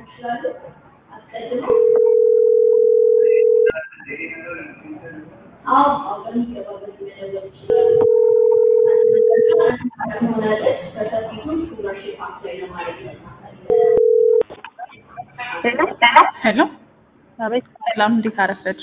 ሄሎ ሰላም፣ እንዴት አረፈድሽ?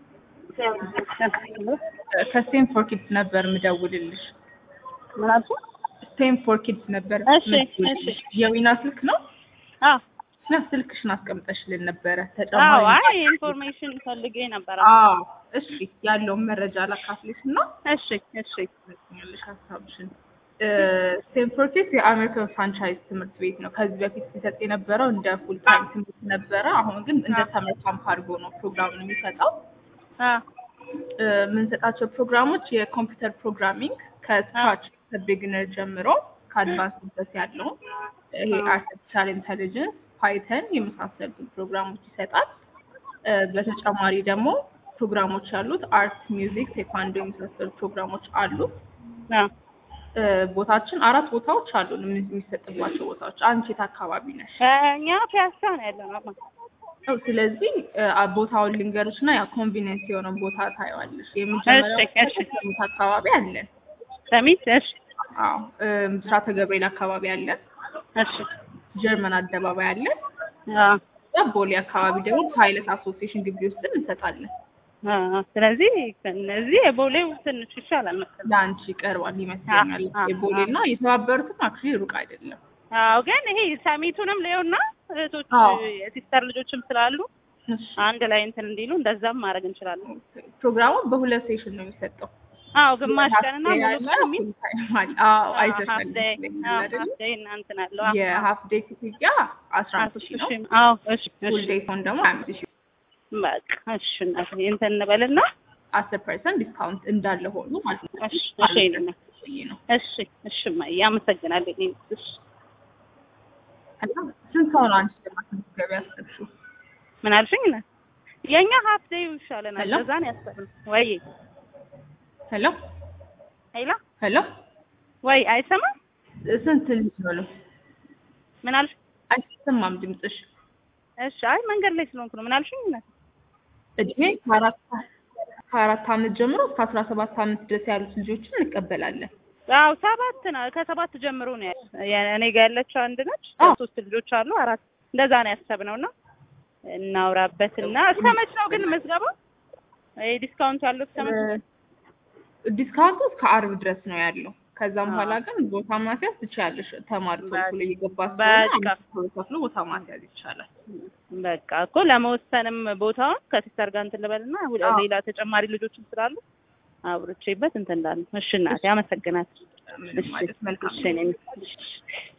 ከስቴም ፎር ኪድስ ነበር ምደውልልሽ። ምን አልሽኝ? ስቴም ፎር ኪድስ ነበር እሺ፣ ምደውልልሽ። የዊና ስልክ ነው አዎ እና ስልክሽን አስቀምጠሽልን ነበረ አዎ። ተጨማሪ አይ ኢንፎርሜሽን ፈልጌ ነበረ። አዎ እሺ፣ ያለውን መረጃ ላካፍልሽ እና እሺ እሺ ትመስኛለሽ ሀሳብሽን። ስቴም ፎር ኪድስ የአሜሪካን ፍራንቻይዝ ትምህርት ቤት ነው። ከዚህ በፊት ሲሰጥ የነበረው እንደ ፉል ታይም ትምህርት ነበረ። አሁን ግን እንደ ሰመር ካምፕ አድርጎ ነው ፕሮግራሙን የሚሰጠው። አ እ የምንሰጣቸው ፕሮግራሞች የኮምፒውተር ፕሮግራሚንግ ከስክራች ከቢግነር ጀምሮ ከአድቫንስ ድረስ ያለው ይሄ አርቲፊሻል ኢንቴሊጀንስ፣ ፓይተን የመሳሰሉትን ፕሮግራሞች ይሰጣል። እ በተጨማሪ ደግሞ ፕሮግራሞች ያሉት አርት፣ ሚውዚክ፣ ቴኳንዶ የመሳሰሉ ፕሮግራሞች አሉት። አ እ ቦታችን አራት ቦታዎች አሉን የሚሰጥባቸው ቦታዎች። አንቺ የት አካባቢ ነሽ? እኛ ፒያሳ ነው ያለነው። ነው። ስለዚህ እ ቦታውን ልንገርሽ እና ያ ኮንቪኒየንስ የሆነ ቦታ ታየዋለሽ። እሺ፣ የመጀመሪያው እሺ። ሰሚት አካባቢ አለን። ሰሚት እሺ አዎ እ ብስራተ ገብርኤል አካባቢ አለን። እሺ ጀርመን አደባባይ አለን። አ እዛ ቦሌ አካባቢ ደግሞ ፓይለት አሶሲዬሽን ግቢ ውስጥ እንሰጣለን። አ ስለዚህ ከነዚህ የቦሌው ትንሽ ይሻላል መሰለኝ። ለአንቺ ይቀርባል ይመስለኛል። አ- አ- የቦሌ እና የተባበሩትም አክቹዋሊ ሩቅ አይደለም። አዎ ግን ይሄ ሰሚቱንም ሌውና እህቶች አዎ። የሲስተር ልጆችም ስላሉ እሺ። አንድ ላይ እንትን እንዲሉ እንደዛም ማድረግ እንችላለን። ፕሮግራሙ በሁለት ሴሽን ነው የሚሰጠው። አዎ ግማሽ ቀንና ሙሉ ቀን የሚል full time አለ። አዎ አይተሻል ሀፍ ዴይ ይመስለኛል አይደል? ሀፍ ዴይ እና እንትን አለው የሀፍ ዴይ ክፍያ አስራ አምስት ሺህ ነው። አዎ እሺ ፉል እሺ ዴይ ሲሆን ደግሞ ሀያ አምስት ሺህ በቃ እሺ እናቴ እንትን እንበልና አስር ፐርሰንት ዲስካውንት እንዳለ ሆኖ ማለት ነው። እሺ እሺ ይሉናል። ይሄ ነው። እሺ እሺ እማዬ አመሰግናለሁ። እኔ እሺ እና ስንት ሰው ነው አንቺ ለማስመዝገብ ያሰብሽው? ምን አልሽኝ? ነ የኛ ሀፍ ዴይ ይሻለናል። ሄሎ? ለዛ ነው ያሰብነው። ወይ ሄሎ ሄላ ሄሎ፣ ወይ አይሰማም? ስንት ልጅ ነው ነው? ምን አልሽ? አይሰማም ድምፅሽ። እሺ አይ መንገድ ላይ ስለሆንኩ ነው። ምን አልሽኝ? ነ እድሜ ከአራት ከአራት ዓመት ጀምሮ እስከ አስራ ሰባት ዓመት ድረስ ያሉት ልጆችን እንቀበላለን። አዎ ሰባት ነው። ከሰባት ጀምሮ ነው ያ- እኔ ጋር ያለችው አንድ ነች። አዎ። ሶስት ልጆች አሉ። አራት እንደዛ ነው ያሰብነው እና እናውራበትና እስከ መች ነው ግን ምዝገባው? ይሄ ዲስካውንት ያለው እስከ መች ነው? ዲስካውንቱ እስከ አርብ ድረስ ነው ያለው። ከዛም አዎ። በኋላ ግን ቦታ ማስያዝ ትችያለሽ። ተማሪ ቶሎ ቶሎ እየገባ በቃ። ስለሆነ ቶሎ ከፍሎ ቦታ ማስያዝ ይቻላል። በቃ እኮ ለመወሰንም ቦታውን ከሲስተር ጋር እንትን ልበልና ሁለ- አዎ። ሌላ ተጨማሪ ልጆችም ስላሉ አብሮቼበት እንትን እንዳለ። እሺ እናቴ አመሰግናለሁ። ምንም ማለት መልካም እሺ እኔም እሺ